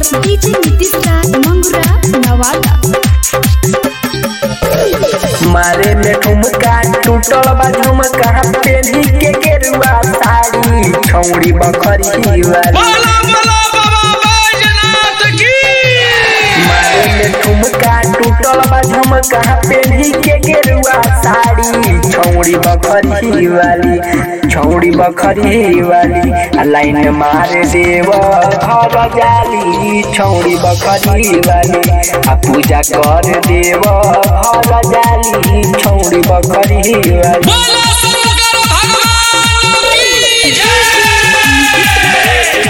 DJ Nitish Raj Mangura Nawada मारे में ठुमका टूटल बा झुमका पेनी के गेरुआ साड़ी छौड़ी बखरी वाली बोला बोला बाबा बैजनाथ की मारे में ठुमका टूटल बा झुमका पेनी के गेरुआ साड़ी छौड़ी बखरी वाली छौड़ी बखरी वाली आ लाइन मार देव घर जाली छौड़ी बखरी वाली आ पूजा कर देव घर जाली छौड़ी बखरी वाली बोला शंकर भगवान की जय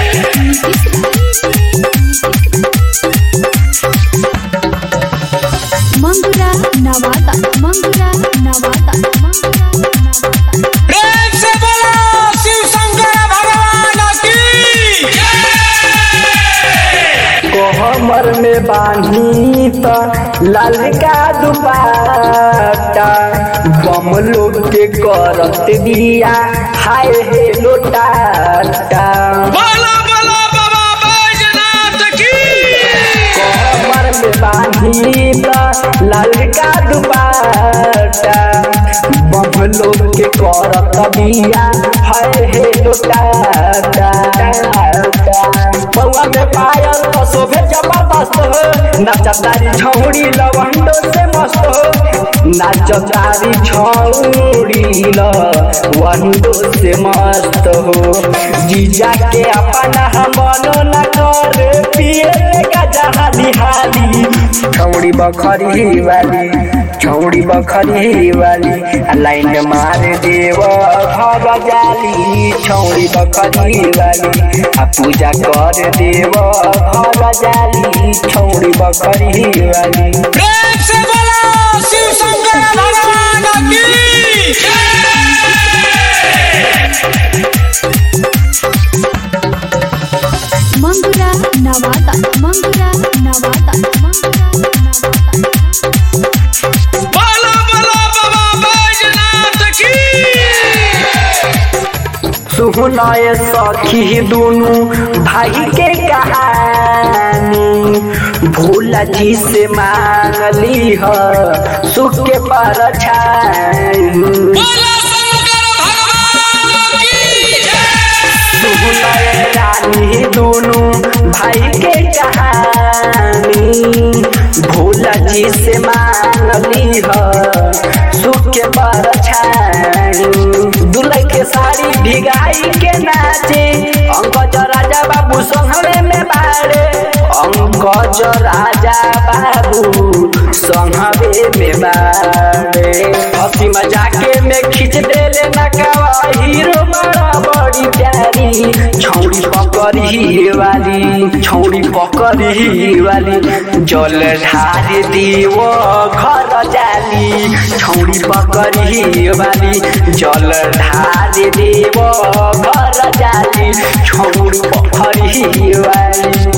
मंगुरा नवादा मंगुरा नवादा मंगुरा नवादा प्रेम से बोलो शिव शंकर भगवान की जय कोहमर में बांधी त लाल का दुपट्टा बम लोग के करत दिया हाय हे लोटाटा बोला बोला बाबा बैजनाथ की कोहमर में बांधी त लाल का दुपट्टा बम लोग के करत दिया हाय हे लोटाटा बउआ में पायल तो शोभे जबरदस्त हो नाचतारी छौड़ी लवंडो से मस्त हो नाचतारी छौड़ी लवंडो से मस्त हो जीजा के अपना हम बनो न कर पिए का जहाली हाली छौड़ी बखरी वाली छौड़ी बखरी वाली आ लाइन मार देव घर जाली छौड़ी बखरी वाली आ पूजा कर देव घर जाली छौड़ी बखरी वाली प्रेम से बोलो शिव शंकर भगवान की मंगुरा नवादा मंगुरा नवादा मंगुरा नवादा बोला बोला बाबा बैजनाथ की सुनय सखी दुनु भाई के कहानी भोला जी से मांगली ह सुख के परछाई बोला शंकर भगवान की जय सुनय रानी दुनु भाई के कहानी भोला जी से मांगली ह सुख के परछाई दुल्हे के साड़ी भिगाई के नाचे अंकज राजा बाबू संघवे में बाड़े अंकज राजा बाबू संघवे में बाड़े हंसी मजाके में खींच देले नकावा हीरो बड़ा बड़ी प्यारी छौड़ी पकड़ी वाली छौड़ी पकड़ी वाली जल ढार दियो घर जाली छौड़ी पकड़ी वाली जल ढार दियो घर जाली छौड़ी पकड़ी वाली